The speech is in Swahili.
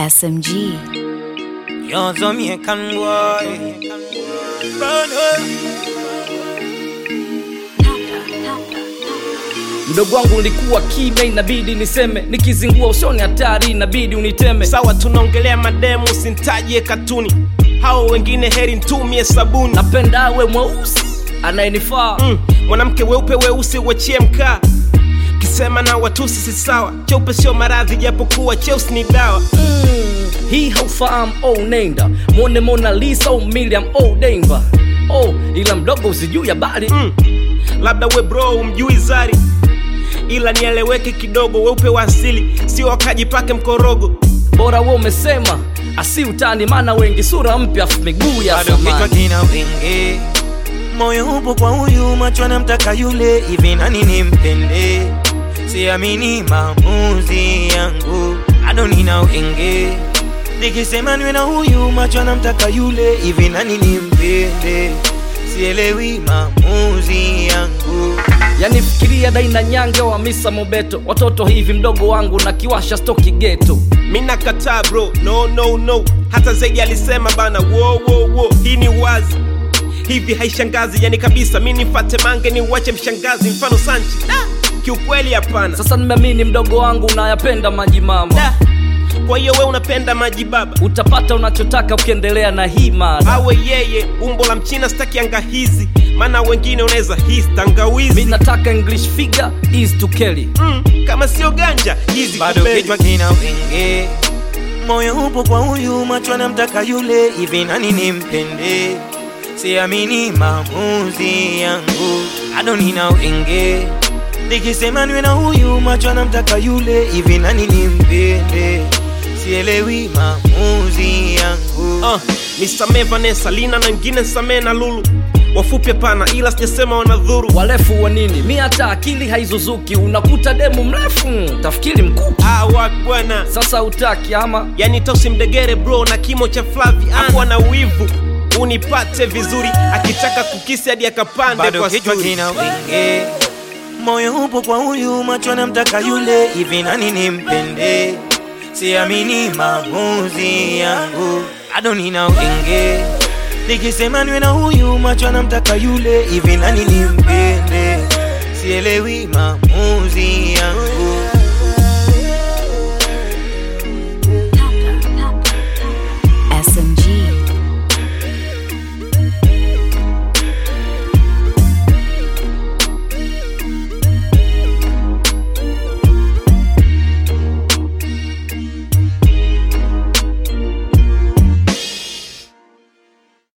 SMG. Yonzo me can boy. mdogo wangu nilikuwa kime inabidi niseme nikizingua usoni hatari inabidi uniteme sawa tunaongelea mademu usintajie katuni hao wengine heri ntumie sabuni napenda awe mweusi anayenifaa mm, mwanamke weupe weusi uachie mkaa kisema na watusi si sawa cheupe sio maradhi japokuwa cheusi ni dawa mm, hii haufahamu oh nenda mwone mona lisa oh miriam oh denver oh ila mdogo usijuu ya bali mm, labda we bro umjui zari ila nieleweke kidogo weupe wa asili sio wakajipake mkorogo bora we umesema asi utani maana wengi sura mpya afu miguu ya Bado kichwa samani kina wingi, moyo upo kwa huyu, macho anamtaka yule, hivi nani nimpende? Siamini maamuzi yangu, bado nina wingi, nikisema niwe na huyu, macho anamtaka yule, hivi nani nimpende? Sielewi maamuzi yangu. yani fikiria daina nyange wa misa mobeto watoto hivi mdogo wangu na kiwasha stoki geto mi nakataa bro no no no hata zaidi alisema bana wo wo wo hii ni wazi hivi haishangazi yani kabisa mi nifate mange ni uache mshangazi mfano sanchi da kiukweli hapana sasa nimeamini mdogo wangu unayapenda maji mama da kwa hiyo we unapenda maji baba utapata unachotaka ukiendelea na hii mada awe yeye umbo la mchina staki anga hizi maana wengine unaweza hisi mi tangawizi nataka english figure is to kelly mm, kama sio ganja hizi bado kubeli. kichwa kina wingi, moyo upo kwa huyu, macho anamtaka yule, hivi nani nimpende? Siamini maamuzi yangu, bado nina wingi, nikisema niwe na huyu, macho anamtaka yule, hivi nani nimpende? Sielewi maamuzi yangu. uh, nisamee vanessa lina na wengine nsamee na lulu wafupi hapana ila sijasema wanadhuru warefu wa nini mi hata akili haizuzuki unakuta demu mrefu tafikiri mkuki ah, wapi bwana sasa utaki ama yani tosi mdegere bro na kimo cha flavi akuwa na wivu unipate vizuri akitaka kukisi hadi akapande bado kwa kichwa sturi. kina wingi, moyo upo kwa huyu, macho anamtaka yule, hivi nani nimpende? Siamini maamuzi yangu, bado nina wingi, nikisema niwe na huyu, macho anamtaka yule, hivi nani nimpende? Sielewi maamuzi yangu.